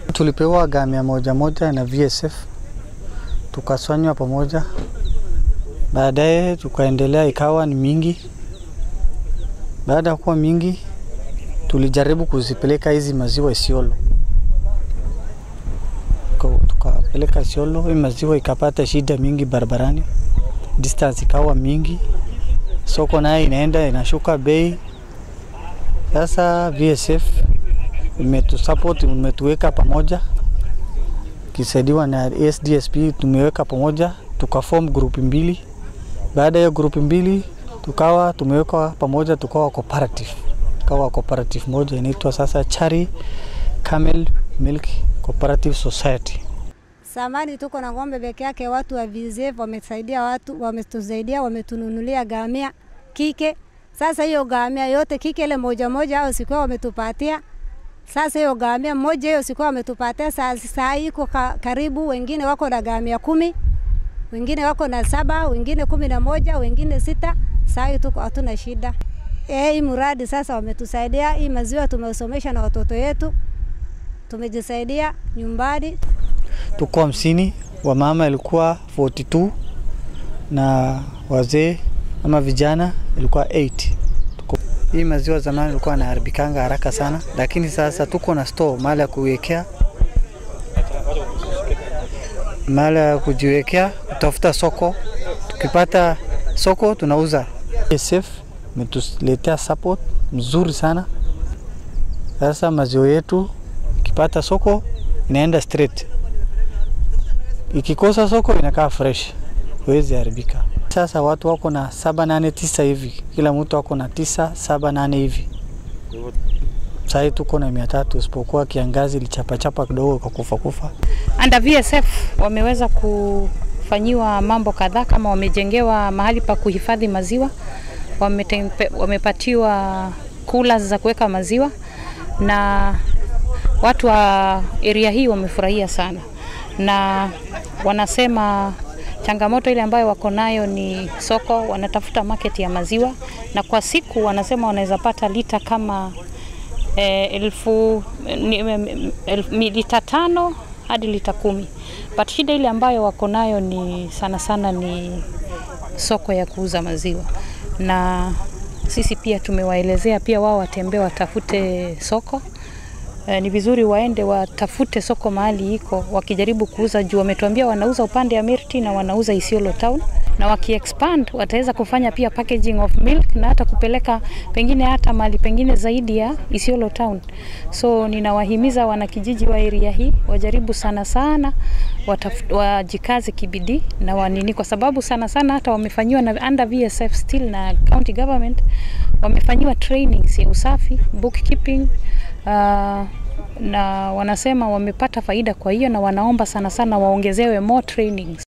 Tulipewa gamia moja moja na VSF tukasanywa pamoja, baadaye tukaendelea, ikawa ni mingi. Baada ya kuwa mingi, tulijaribu kuzipeleka hizi maziwa Isiolo, Tuka- tukapeleka Isiolo, hii maziwa ikapata shida mingi barabarani, distance ikawa mingi, soko naye inaenda inashuka bei. Sasa VSF imetusupport, imetuweka pamoja kisaidiwa na SDSP, tumeweka pamoja tukaform group mbili. Baada ya group mbili tukawa tumeweka pamoja, tukawa cooperative, tukawa cooperative moja inaitwa sasa Chari Camel Milk Cooperative Society. Samani tuko na ng'ombe peke yake, watu wa VSF wamesaidia watu, wametusaidia, wametununulia gamia kike. Sasa hiyo gamia yote kike ile moja moja au sikuwa wametupatia. Sasa hiyo gamia moja hiyo sikuwa wametupatia, saa saa hii iko ka, karibu, wengine wako na gamia kumi, wengine wako na saba, wengine kumi na moja, wengine sita. Saa hii tuko hatuna shida. Eh, hii mradi sasa wametusaidia, hii maziwa tumesomesha na watoto yetu, tumejisaidia nyumbani. Tuko hamsini, wamama ilikuwa 42 na wazee ama vijana ilikuwa 8. Tuko. Hii maziwa zamani ilikuwa inaharibikanga haraka sana, lakini sasa tuko na store mahali ya kuwekea, mahali ya kujiwekea, kutafuta soko. Tukipata soko tunauza. SF imetuletea support mzuri sana. Sasa maziwa yetu ikipata soko inaenda straight ikikosa soko inakaa fresh, huwezi haribika. Sasa watu wako na saba nane tisa hivi, kila mtu ako na tisa saba nane hivi. Sahii tuko na mia tatu isipokuwa kiangazi ilichapachapa kidogo kwa kufa kufa. Under VSF wameweza kufanyiwa mambo kadhaa, kama wamejengewa mahali pa kuhifadhi maziwa, wametempe, wamepatiwa coolers za kuweka maziwa, na watu wa area hii wamefurahia sana, na wanasema changamoto ile ambayo wako nayo ni soko, wanatafuta market ya maziwa, na kwa siku wanasema wanaweza pata lita kama eh, elfu ni, em, elfu, mi- lita tano hadi lita kumi but shida ile ambayo wako nayo ni sana sana ni soko ya kuuza maziwa, na sisi pia tumewaelezea pia wao watembee watafute soko. Eh, ni vizuri waende watafute soko mahali iko, wakijaribu kuuza juu wametuambia wanauza upande ya Mirti na wanauza Isiolo town, na wakiexpand wataweza kufanya pia packaging of milk na hata kupeleka pengine hata mahali pengine zaidi ya Isiolo town. So ninawahimiza wanakijiji wa area hii wajaribu sana sana wataf- wajikaze kibidii na wanini, kwa sababu sana sana hata wamefanyiwa na under VSF still na county government wamefanyiwa trainings ya usafi, bookkeeping uh, na wanasema wamepata faida kwa hiyo, na wanaomba sana sana waongezewe more trainings.